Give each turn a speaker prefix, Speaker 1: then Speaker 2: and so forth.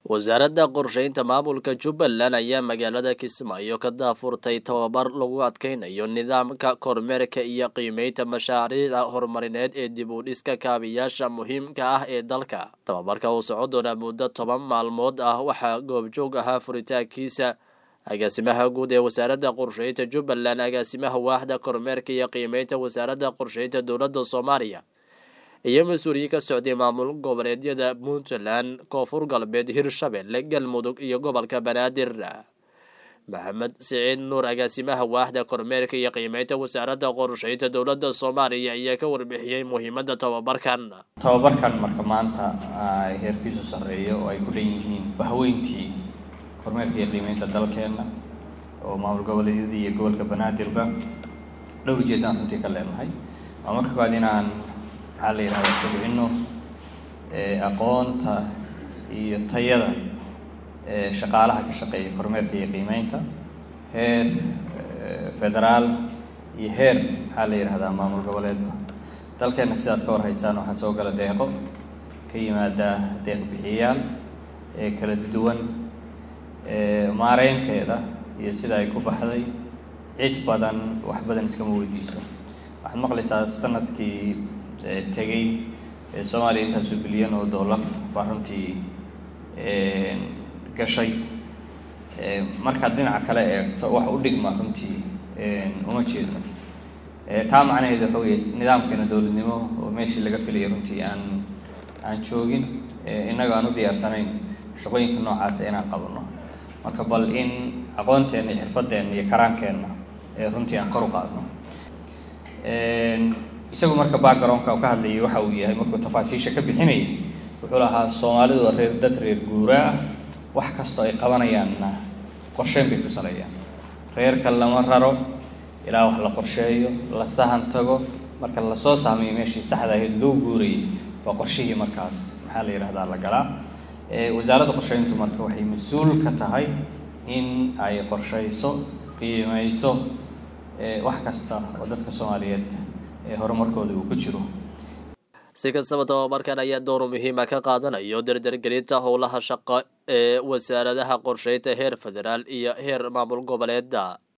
Speaker 1: wasaaradda qorsheynta maamulka jubbaland ayaa magaalada kismaayo ka daafurtay tababar lagu adkeynayo nidaamka kormeerka iyo qiimeynta mashaariicda horumarineed ee dib u dhiska kaabiyaasha muhiimka ah ee dalka tababarka uu soco doona muddo toban maalmood ah waxaa goobjoog ahaa furitaankiisa agaasimaha guud ee wasaaradda qorsheynta jubbaland agaasimaha waaxda kormeerka iyo qiimeynta wasaaradda qorsheynta dowladda soomaaliya iyo mas-uuliyiin ka socday maamul goboleedyada puntland koonfur galbeed hirshabelle galmudug iyo gobolka banaadir maxamed siciid nuur agaasimaha waaxda kormeerka iyo qiimeynta wasaaradda qorsheynta dowladda soomaaliya ayaa ka warbixiyey muhiimadda tababarkan
Speaker 2: tababarkan marka maanta heerkiisu sarreeyo oo ay ku dhan yihiin bahweyntii kormeerka iyo qiimeynta dalkeenna oo maamul goboleedyada iyo gobolka banaadirba dhowr jeedaan runtii ka leenahay waa marka kowaad inaan maxaa la yidhahda kobcino aqoonta iyo tayada shaqaalaha ka shaqeeya kormeerka iyo qiimeynta heer federaal iyo heer maxaa la yidhahdaa maamul goboleedba dalkeenna sidaad ka war haysaan waxaa soo gala deeqo ka yimaada deeq bixiyayaal ee kala duwan maareynteeda iyo sida ay ku baxday cid badan wax badan iskama weydiiso waxaad maqlaysaa sanadkii tegay soomaaliya intaasu bilyan oo dollar baa runtii gashay markaad dhinaca kale eegto wax u dhigma runtii uma jeedno taa macnaheedu waxa weye nidaamkeena dowladnimo oo meeshii laga filayay runtii aan aan joogin innaga aan u diyaarsanayn shaqooyinka noocaasa inaan qabano marka bal in aqoonteenna iyo xirfadeenna iyo karaankeenna runtii aan kor u qaadno isagu marka backgroundka ka hadlayay waxa uu yahay markuu tafaasiisha ka bixinayay wuxuu lahaa soomaalidu waa reer dad reer guuraa ah wax kastoo ay qabanayaanna qorsheyn bay ku saleeyaan reerka lama raro ilaa wax la qorsheeyo la sahan tago marka lasoo saamayo meeshii saxda ahayd loo guurayay waa qorshihii markaas maxaa la yidhahdaa la galaa wasaaradda qorsheyntu marka waxay mas-uul ka tahay in ay qorsheyso qiimeyso wax kasta oo dadka soomaaliyeed horumarkooda uu ku jiro
Speaker 1: si kastaba tababarkan ayaa door muhiima ka qaadanayo dardargelinta howlaha shaqo ee wasaaradaha qorsheynta heer federaal iyo heer maamul goboleeda